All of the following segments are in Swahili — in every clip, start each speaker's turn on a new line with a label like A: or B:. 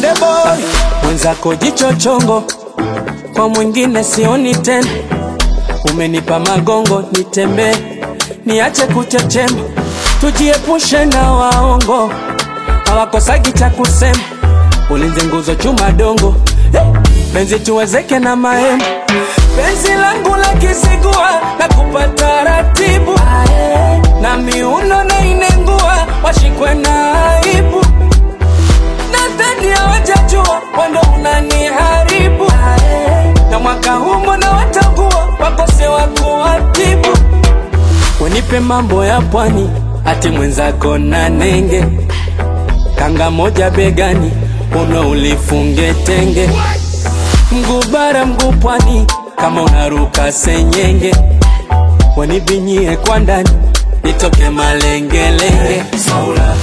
A: kunde boy
B: mwenzako jicho chongo, kwa mwingine sioni tena. Umenipa magongo nitembee, niache kuchechema, tujiepushe na waongo, hawakosagi cha kusema. Ulinzi nguzo chuma dongo, Eh, penzi tuwezeke na mahema. Penzi langu la kisigua na kupata ratibu na miuno na inengua, washikwe na aibu nadhani hawajajua wando unaniharibu na mwaka huu mbona watagua wakose wa kuwatibu wenipe mambo ya pwani ati mwenzako na nenge kanga moja begani uno ulifunge tenge mguu bara mguu pwani kama unaruka senyenge wanibinyie kwa ndani nitoke malengelenge Saula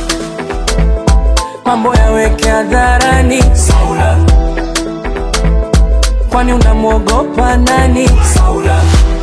B: mambo yaweke hadharani Saula, kwani unamwogopa nani Saula,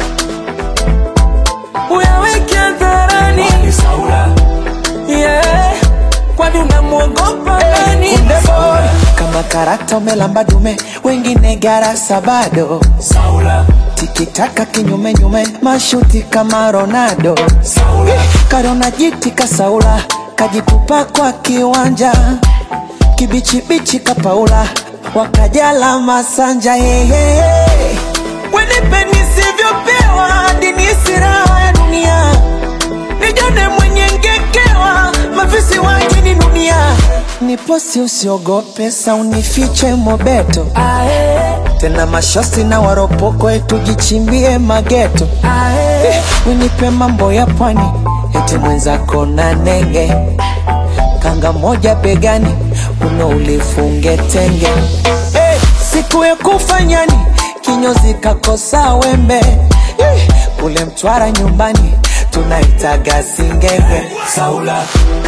B: uyaweke hadharani Saula, yeah, kwani unamwogopa nani
A: kunde boy kama karakta umelamba dume wengine garasa bado
B: Saula,
A: tikitaka kinyume nyume mashuti kama Ronaldo
B: Saula,
A: karona jiti kasaula kajitupa kwa kiwanja kibichibichi kapaula wakajala masanja hehehe wenipe nisivyopewa hadi nihisi raha ya dunia nijone mwenye ngekewa mafisi wajini dunia niposi usiogope saunifiche mobeto
B: ae,
A: tena mashosi na waropoko tujichimbie mageto
B: ae,
A: Eh, winipe mambo ya pwani eti mwenzako na nenge kanga moja begani uno ulifunge tenge Eh, siku ya kufanyani kinyozi kakosa wembe Eh, kule mtwara nyumbani tunaitaga singenge
B: Saula,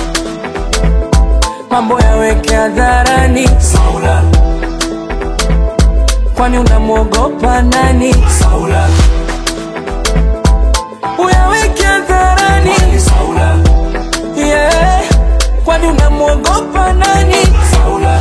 B: mambo yaweke hadharani Saula, kwani unamwogopa nani Saula, uyaweke hadharani Saula, yeah, kwani unamwogopa nani Saula,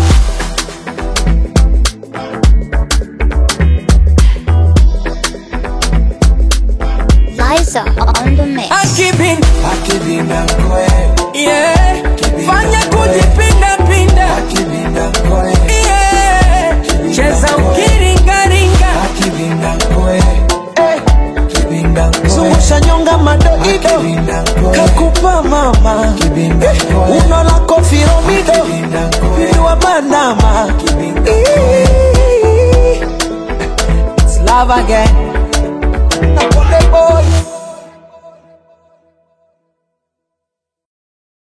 C: Liza on the mix.
B: akibin
A: akibinda koe
B: yeah, fanya kujipinda pinda
A: akibinda koe
B: yeah, cheza ukiringaringa
A: akibinda koe zungusha nyonga madoido kakupa mama Eh, uno lako firomido viwa bandama It's love again